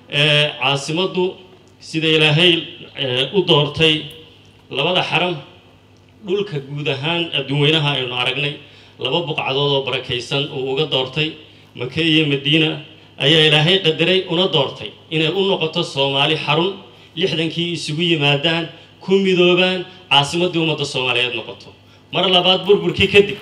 caasimaddu sida ilaahay u doortay labada xaram dhulka guud ahaan adduunweynaha aynu aragnay laba buqcadood oo barakaysan uu uga doortay make iyo madiina ayaa ilaahay qadaray una doortay inay u noqoto soomaali xarun lixdankii isugu yimaadaan ku midoobaan caasimaddii ummadda soomaaliyeed noqoto mar labaad burburkii kadib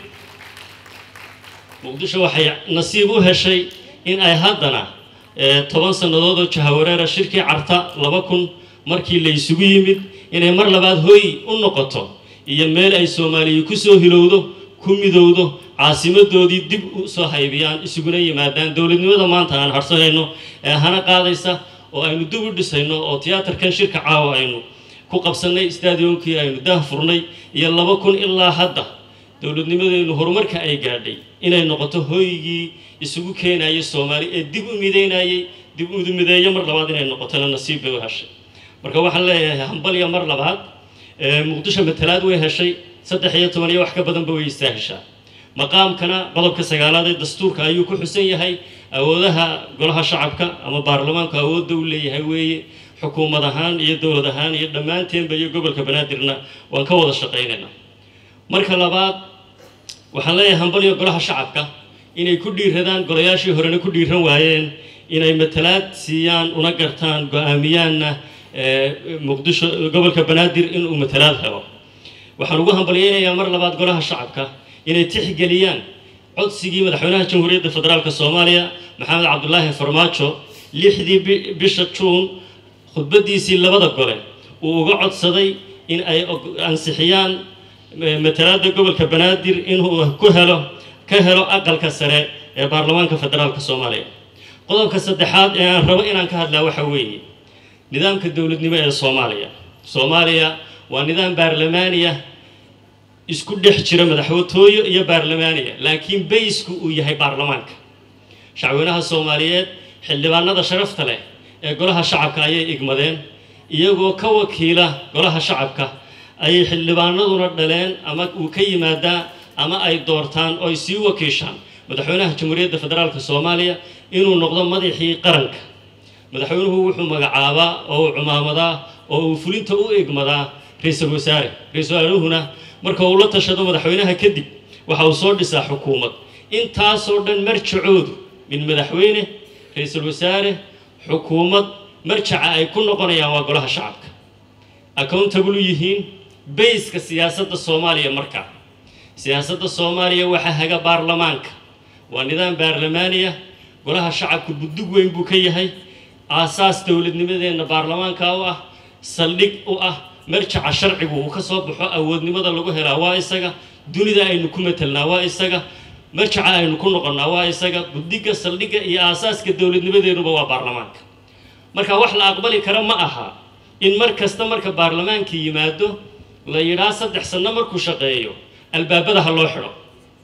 muqdisho waxay nasiib u heshay in ay haddana toban sannadood oo jahawareera shirkii carta laba kun markii la isugu yimid inay mar labaad hooy u noqoto iyo meel ay soomaaliya ku soo hilowdo ku midowdo caasimadoodii dib u soo haybiyaan isuguna yimaadaan dowladnimada maanta aan harsanayno ee hana qaadaysa oo aynu dib u dhisayno oo tiyaatarkan shirka caawa aynu ku qabsannay stadiumkii aynu daah furnay iyo laba kun ilaa hadda dowladnimadeenu horumarka ay gaadhay inay noqoto hooygii isugu keenayay soomaali ee dib u mideynayay dib u mideeyo mar labaad inay noqotona nasiib bay u heshay marka waxaan leeyahay hambalya mar labaad muqdisho matalaad way heshay saddex iyo toban iyo wax ka badanba way istaaheshaa maqaamkana qodobka sagaalaad ee dastuurka ayuu ku xusan yahay awoodaha golaha shacabka ama baarlamaanku awoodda u leeyahay weeye xukuumad ahaan iyo dowlad ahaan iyo dhammaanteenba iyo gobolka banaadirna waan ka wada shaqaynaynaa marka labaad waxaan leeyahay hambalyo golaha shacabka inay ku dhiiradaan golayaashii horena ku dhiiran waayeen inay matalaad siiyaan una gartaan go-aamiyaanna muqdisho gobolka banaadir inuu matalaad helo waxaan ugu hambalyeynayaa mar labaad golaha shacabka inay tixgeliyaan codsigii madaxweynaha jamhuuriyadda federaalk soomaaliya maxamed cabdulaahi farmaajo lixdii bisha juun khudbadiisii labada gole uu uga codsaday in ay ansixiyaan matalaada gobolka banaadir inuu ku helo ka helo aqalka sare ee baarlamaanka federaalk soomaaliya qodobka saddexaad ee aan rabo inaan ka hadlaa waxa weeye nidaamka dowladnimo ee soomaaliya soomaaliya waa nidaam baarlamaaniya isku dhex jira madaxwatooyo iyo baarlamaaniya laakiin baysku uu yahay baarlamaanka shacweynaha soomaaliyeed xildhibaanada sharafta leh ee golaha shacabka ayay igmadeen iyagoo ka wakiila golaha shacabka ayay xildhibaanaduna dhaleen ama uu ka yimaadaa ama ay doortaan oo ay sii wakiishaan madaxweynaha jamhuuriyadda federaalk soomaaliya inuu noqdo madaxii qaranka madaxweynuhu wuxuu magacaabaa oo uu cumaamadaa oo uu fulinta u egmadaa ra-iisul wasaare ra-iisul wasaaruhuna marka uu la tashado madaxweynaha kadib waxa uu soo dhisaa xukuumad intaasoo dhan marjacoodu min madaxweyne ra-iisul wasaare xukuumad marjaca ay ku noqonayaan waa golaha shacabka accountable yihiin bayska siyaasadda soomaaliya markaa siyaasadda soomaaliya waxaa haga baarlamaanka waa nidaam baarlamaaniya golaha shacabka budug weyn buu ka yahay aasaas dowladnimadeenna baarlamaanka u ah saldhig u ah marjaca sharcigu uu ka soo baxo awoodnimada lagu helaa waa isaga dunida aynu ku matelnaa waa isaga marjaca aynu ku noqonnaa waa isaga budiga saldhigga iyo aasaaska dowladnimadeennuba waa baarlamaanka marka wax la aqbali kara ma aha in mar kasta marka baarlamaanka yimaado la yidhaa saddex sanno markuu shaqeeyo albaabada ha loo xidho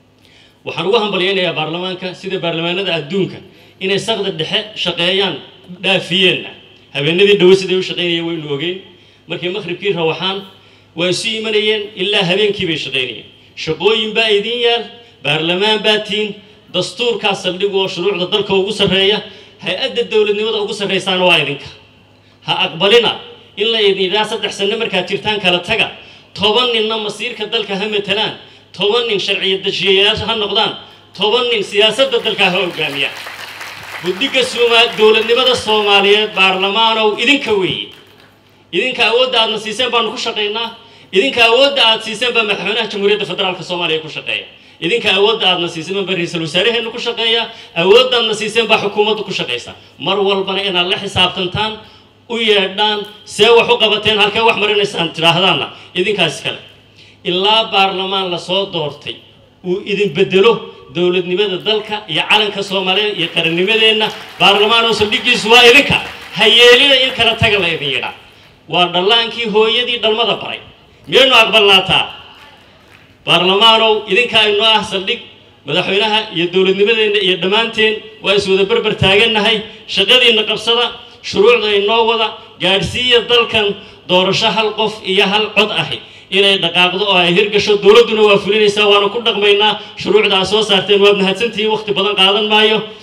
waxaan ugu hambalyaynayaa baarlamaanka sida baarlamaanada adduunka inay saqda dhexe shaqeeyaan dhaafiyeenna habeenadii dhowe siday u shaqaynayeen waynu ogeyn markay maqhribkii rawaxaan waa isu imanayeen ilaa habeenkii bay shaqaynayeen shaqooyin baa idin yaal baarlamaan baa tiin dastuurkaa saldhig oo shuruucda dalka ugu sarreeya hay-adda dowladnimada ugu sarraysaana waa idinka ha aqbalina in la idinidhaa saddex sanno markaad jirtaan kala taga toban ninna masiirka dalka ha matalaan toban nin sharciya dejiyayaasha ha noqdaan toban nin siyaasadda dalka ha hogaamiyaan guddiga dowladnimada soomaaliyeed baarlamaanow idinka weeye idinka awoodda aadna siiseen baanu ku shaqaynaa idinka awoodda aad siiseen baa madaxweynaha jamhuuriyadda federaalk soomaaliya ku shaqeeya idinka awoodda aadna siiseen baa ra-iisul wasaaraheennu ku shaqeeya awoodda aadna siiseen baa xukuumaddu ku shaqaysa mar walbana inaad la xisaabtantaan u yeedhaan see wax u qabateen halkee wax marinaysaan tidhaahdaanna idinkaas kale ilaa baarlamaan lasoo doortay uu idin bedelo dowladnimada dalka iyo calanka soomaaliya iyo qarannimadeenna baarlamaan oo saldhigiisu waa idinka ha yeelina in kala taga la idin yidhaa waa dhallaankii hooyadii dhalmada baray miyaynu aqbalnaataa baarlamaanow idinka aynoo ah saldhig madaxweynaha iyo dowladnimadeenna iyo dhammaanteen waa iswada berber taagannahay shaqadiinna qabsada shuruucda inoo wada gaadhsiiya dalkan doorasho hal qof iyo hal cod ahi inay dhaqaaqdo oo ay hirgasho dowladduna waa fulinaysaa waanu ku dhaqmaynaa shuruucda aad soo saarteen waad mahadsantihiin wakhti badan qaadan maayo